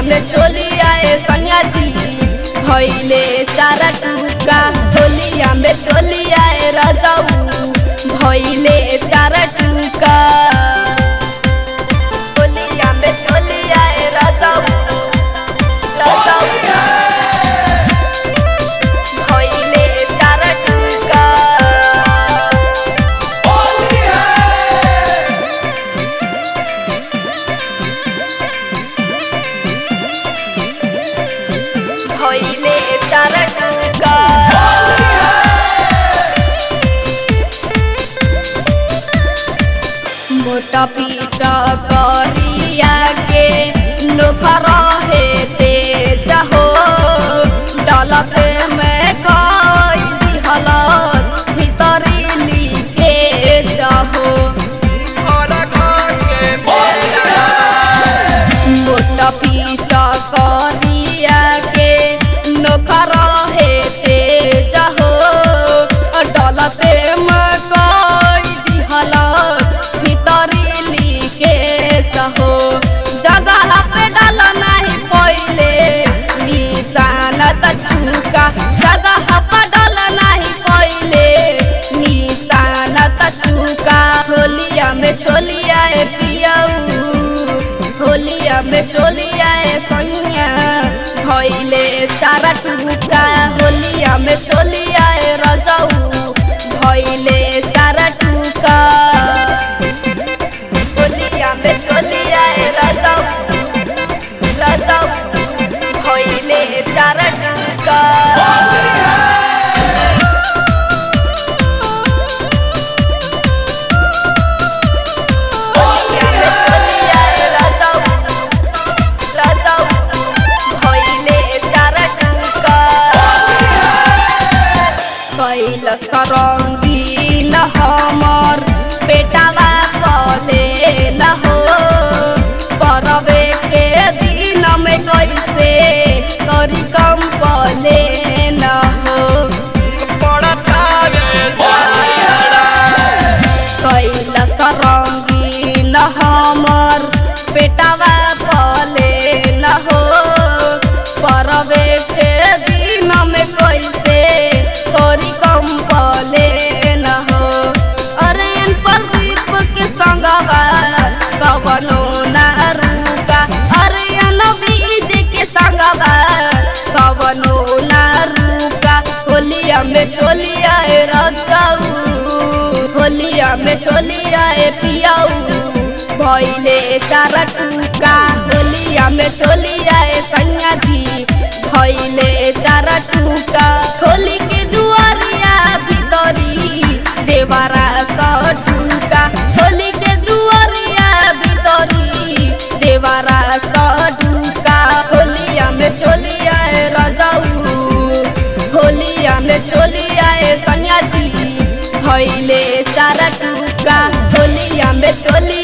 में चोलिया ए सैया जी भैले चार टूका होलिया में चोलिया ए रजऊ भैले चार टूका होलिया में चोलिया ए रजऊ रजऊ भैले चार टूका भैले चार टूका मोटा पीछा करिया के नोखर हे तेज हो डलते में कई दिहल भीतरी लिके जाहो मोटा पीछा करिया के नोखर हे तेज हो डलते में कई दिहल भीतरी लिके सहो जगह पे डाल नहीं पहिले निशान तूका जगह पे डाल नहीं पहिले निशान तूका होलिया में छोलिया ए पियऊ होलिया में चोलिया ए सैया भैले चार टूका होलिया में चोलिया ए रजऊ भैले चार टूका होलिया में चोलिया ए रजऊ रजऊ भैले चार टूका होलिया में चोलिया ए रजऊ रजऊ भैले चार टूका कैल सरंगी न हमर पेटावा पले न हो परवे के दिन में कैसे करी कम पले न हो कैल सरंगी न हमर पेटावा पले न हो परवे के दिन में कैसे करी कम पले न हो अरे इन प्रदीप के संगवा कवनो ना रुका अरे अन बीज के संगवा कवनो ना रुका होलिया में चोलिया ए रचाऊ होलिया में चोलिया ए पियाऊ भैले चार टूका होलिया में चोलिया ए सैया जी भैले चार टूका होली के दुआरिया भीतरी देवारा सौ टूका होली के दुआरिया भीतरी देवारा सौ टूका होलिया में चोलिया ए रजाऊ होलिया में चोलिया ए सैया जी भैले चार टूका होलिया में चोलिया